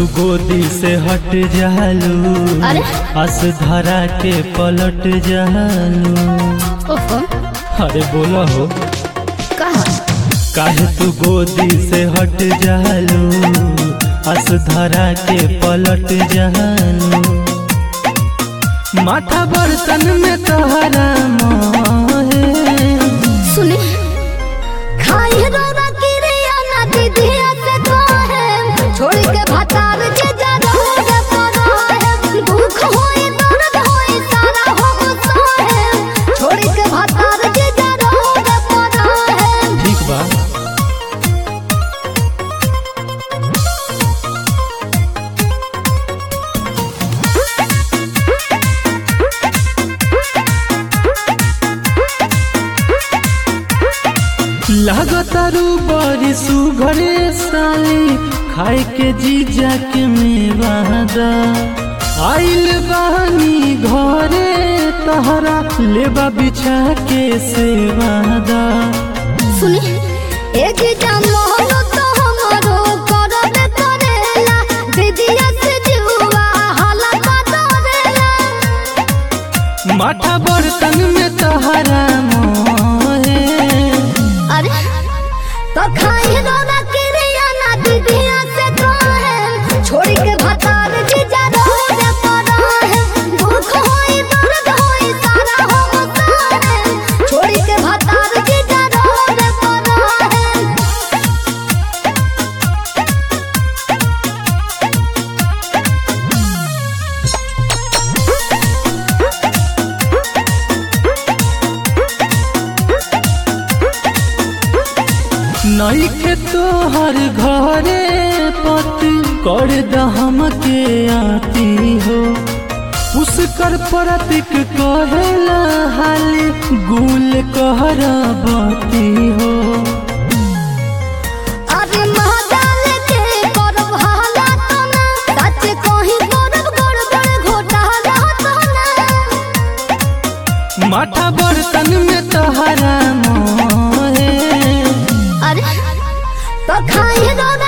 तू गोदी से हट जालू अरे? अस धरा के पलट जालू ओहो अरे बोला हो कहा काहे तू गोदी से हट जालू अस धरा के पलट जालू माथा बर्तन में तोहरा मोहे सुनी खाई रोना किरिया ना दीदिया से कहे छोड़ के भतार के जा रोगे पड़ा है दुख होई दर्द होई सारा हो सहे छोड़ के भतार के जा रोगे पड़ा है ठीक बा लागतारू बड़ी सुघरे साली खाए के जीजा के मेवादा आइल बानी घरे तहरा लेबा बिछा के सेवादा सुनी एक जान मोहनो तो हमरो करबे करेला दीदिया से जुआ हाला का डरेला माथा बर्तन में तहरा मोहे अरे तो खाई रोना किरिया ना दीदिया से कहे छोड़ के भतार जी जा रोगे पड़ा है दुख होई दर्द होई सारा हो सारे छोड़ के भतार जी जा रोगे पड़ा है नईखे तोहर घरे पति कर दहम के आती हो उसकर प्रतीक कहेला हाली गुल कहर बती हो अरे महाजाल के करब हाला तो ना सच कहीं करब गड़बड़ घोटाला तो ना माथा बर्तन में तहरा मोहे अरे तो खाई रोना